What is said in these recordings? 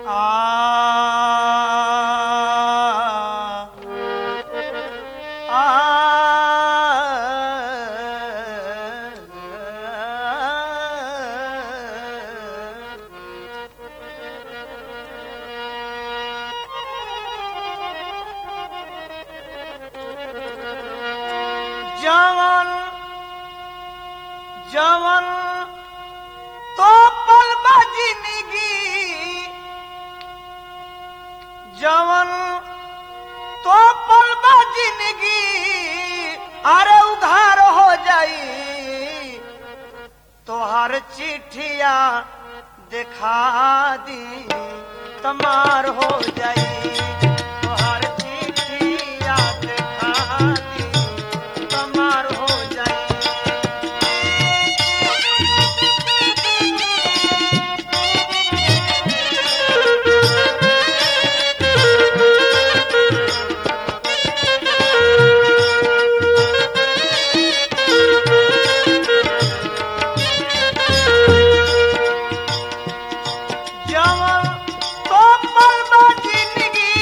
जवन जवन तो पल जिंदगी जवन तो पल जिंदगी अरे उधार हो जाई तोहर चिट्ठिया दिखा दी तमार हो जाई तोहर चिट्ठिया दिखा दी तमार हो जाई जवन तो पल बा जिंदगी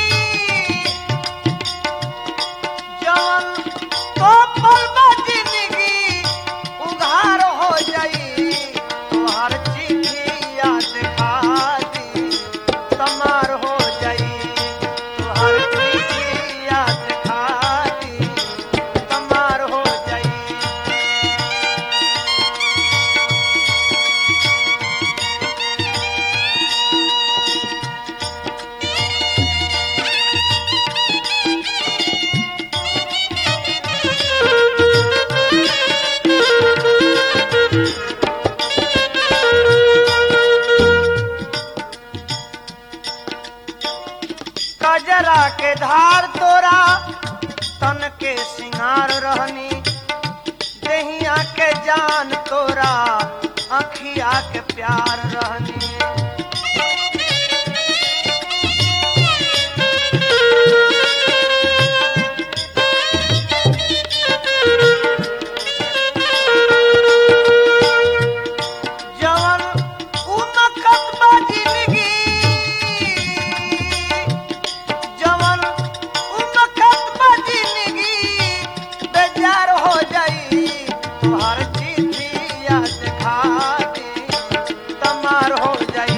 जवन तो पल बा जिंदगी उधार हो जाई तोहर चिट्ठिया दिखा दी तमार हो जाई तोहर चिट्ठिया दिखा दी तमार हो जाई कजरा के धार तोरा तन के सिंगार रहनी दहिया के जान तोरा अखिया के प्यार रहनी जवन उमकत बा जिंदगी जवन उमकत बा जिंदगी बेजार हो जाई तुहार चिट्ठिया दिखा दी तमार हो जाई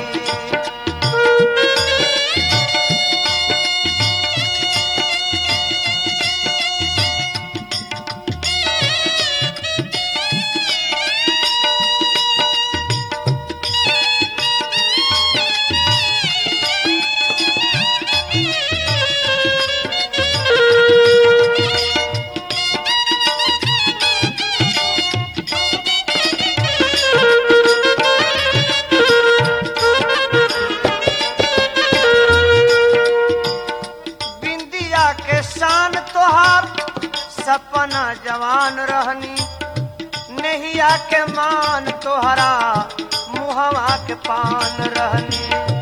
बिंदिया के शान तोहार सपना जवान रहनी नहिया के मान तोहरा मुहवा के पान रहनी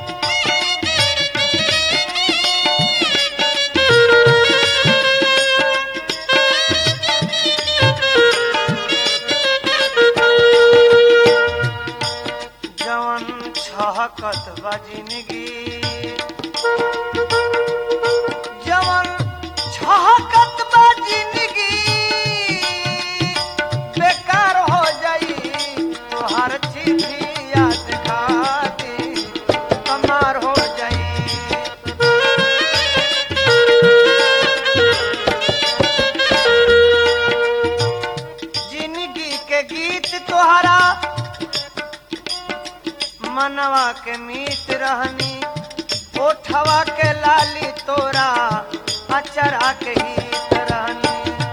जवन छहकत बा जिंदगी जवन छहकत बा जिंदगी बेकार हो जाई तोहर चिट्ठिया दिखा दी कमार हो जाई जिंदगी के गीत तोहरा मनवा के मीत रहनी ओठवा के लाली तोरा अचरा के गीत रहनी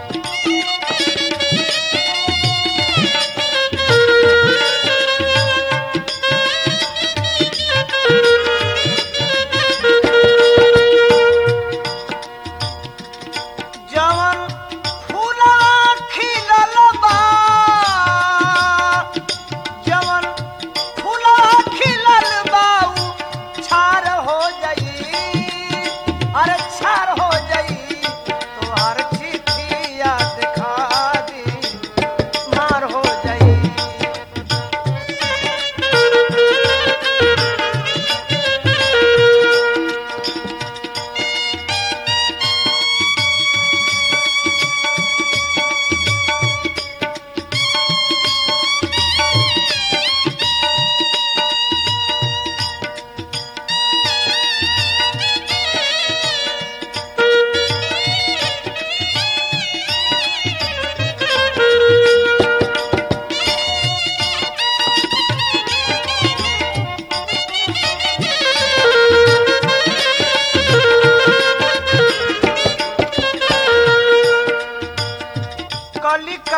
जवन फूला खिलल बा जवन फूला खिलल बाऊ छार हो जाई अरे छार हो जाई तोहर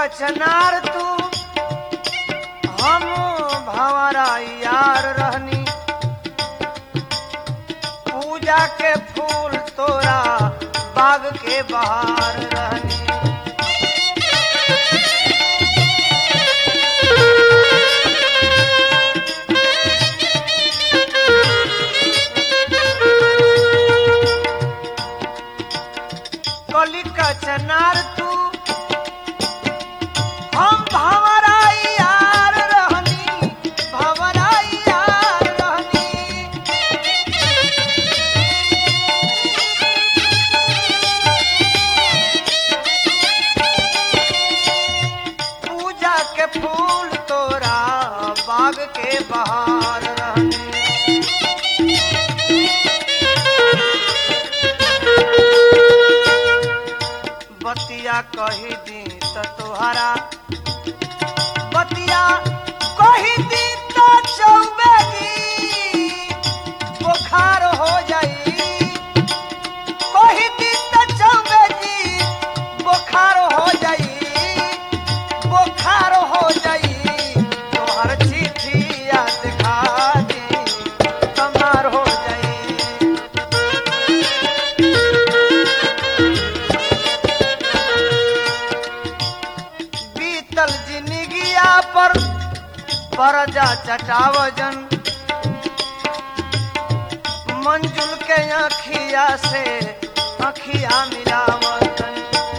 कचनार तू हम भंवरा यार रहनी पूजा के फूल तोरा बाग के बहार रहनी कली कचनार तू हम भंवरा यार रहनी भंवरा यार रहनी पूजा के फूल तोरा बाग के बहार रहने बतिया कही दी त तोहरा बतिया कही दी त चौबेगी बुखार हो जाई कही दी त चौबेगी बुखार हो जाई बुखार हो जाई तोहर चिट्ठी याद खा दी तमार हो जाई बीतल जिंदगिया पर परजा चटावजन मंजुल के अखिया से अखिया मिलावजन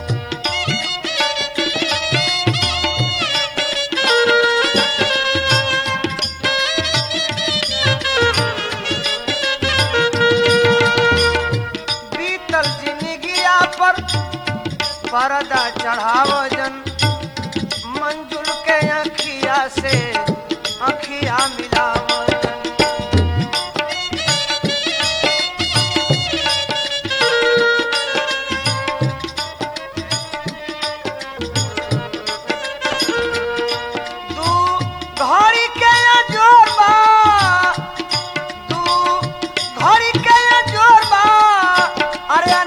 बीतल जिंदगिया पर परदा चढ़ावजन मंजुल के अखिया से अखिया मिलावजन तू घड़ी के जोरबा तू घड़ी के जोरबा अरे